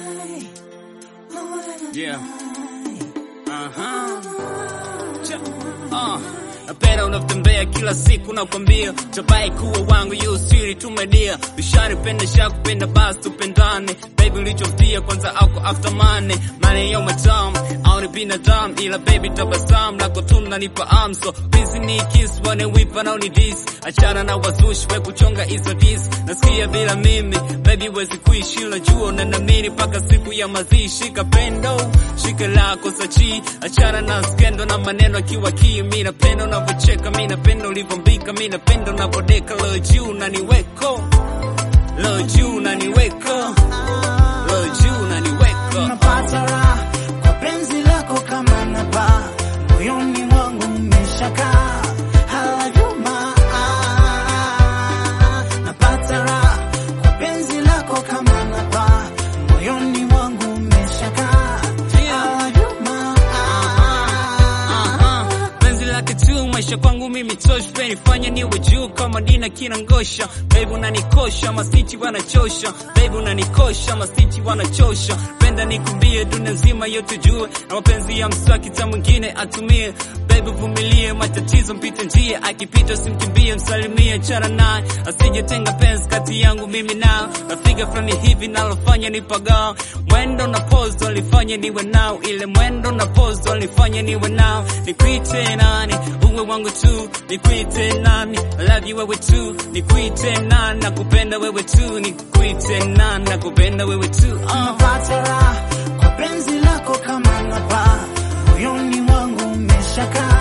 Yeah. Aha. Cha. Ah. Napenda unavyotembea kila siku nakwambia tabai kuwa wangu yu siri tumedia bishari pende sha kupenda basi tupendane baby ulichofia kwanza ako after money money yo matam au ni binadamu ila baby tabasam lako tu nanipa amso busy ni kiss wane wipa na uni dis achana na wazushi we kuchonga hizo dis nasikia bila mimi baby wezi kuishi la jua na namiri mpaka siku ya mazishi shika pendo shika lako sachi achana na skendo na maneno akiwa kii mi napenda unavyocheka mi napenda ulivyombika mi napenda unavodeka lo juu na niweko lo juu na niweko lo juu na niweko napata raha kwa penzi lako kama napa moyoni mwangu umeshakaa halayuma napata raha kwa penzi lako kama napa moyoni mwangu umeshakaa halayuma Aha, penzi lake tu maisha kwangu mimi tosh penifanya niwe juu kama dina kina ngosha baby unanikosha masiti wanachosha baby unanikosha masiti wanachosha penda nikumbie dunia nzima yote jue na mapenzi ya mswaki ta mwingine atumie baby vumilie matatizo mpite njia akipita simkimbie msalimie chana naye asijetenga penzi kati yangu mimi nao rafika fulani hivi nalofanya nipagaa mwendo na pose walifanya niwe nao ile mwendo na pose walifanya niwe nao nikuite nani uwe wangu tu nikuite nani I love you wewe tu nikuite nani nakupenda wewe tu nikuite nani nakupenda wewe tu uh. napata raha kwa penzi lako kama napa moyoni mwangu umeshakaa